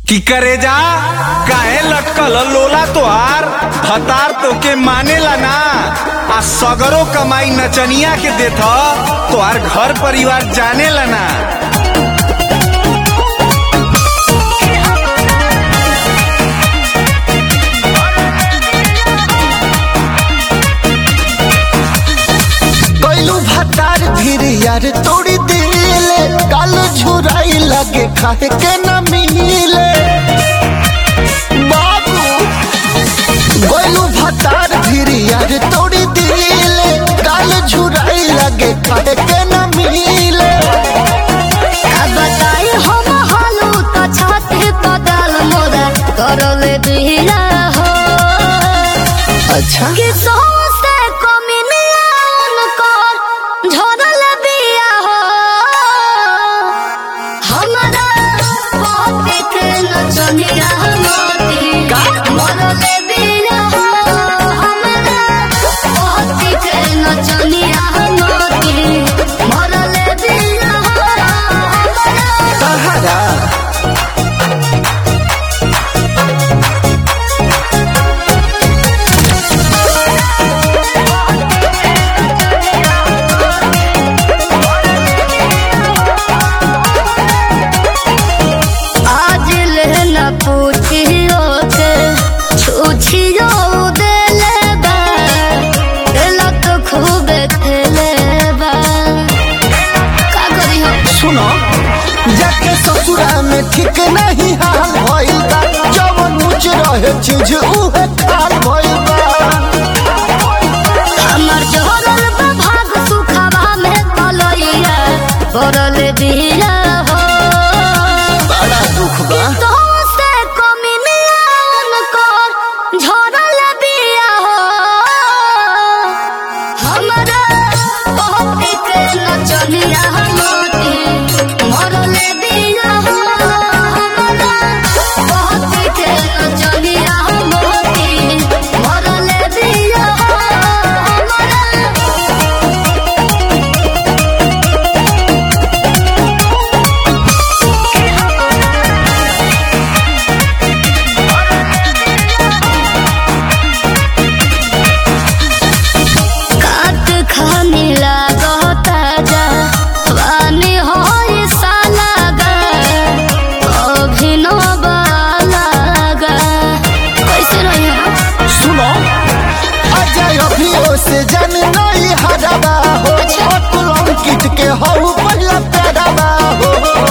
की करे जा काहे लटकल लोला तोहार भतार तोके मानेला ना आ सगरो कमाई नचनिया के देथ तोहार घर परिवार जानेला ना कैलू भतार फिर यार तोड़ी दिले काल झुराई लगे खाए के न मिले बाबू कैलू भतार फिर यार तोड़ी दिले काल झुराई लगे खाए के न मिले बताई हम हालू तो छाती बदल मोरा करले बिना हो अच्छा कि सोसे कमिनियन कर झरल बिया हो हमरा पति के नचनिया मोती मरले बिया हो हमरा पति के नचनिया मोती मरले बिया हो हमरा सहारा आज लेना पूछियो के छुछियो देले बा एला तो खूब खेले बा का करी हम सुनो जाके ससुरा में ठीक नहीं हाल भइल बा जवन ऊंच रहे चीज उहे खाल भइल बा हमर जोरल बा भाग सुखवा में पलइया पड़ल बिया हो बड़ा दुख बा तो से कमिनियन कर झरल बिया हो हमरा पति के नचनिया मोती मरल बिया हो हमरा पति के नचनिया मोती मरल बिया हो हमरा काट खानी लागता जा वानी होई सालागा अभिनव लागा कैसे रही हम सुनो अजय अभियो से जन नहीं हरबा हो अतुल अंकित के हऊ पहला पैरबा हो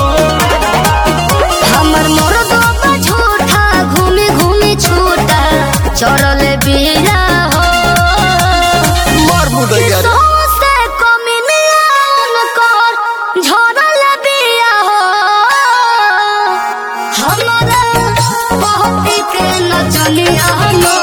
हमर मुर्गो बा झूठा घूमी घूमी छूटा चढ़ल बिया हो मर मुदैया रे सोसे कमिनियन कर झरल बिया हो हमरा पहती के नचनिया मोती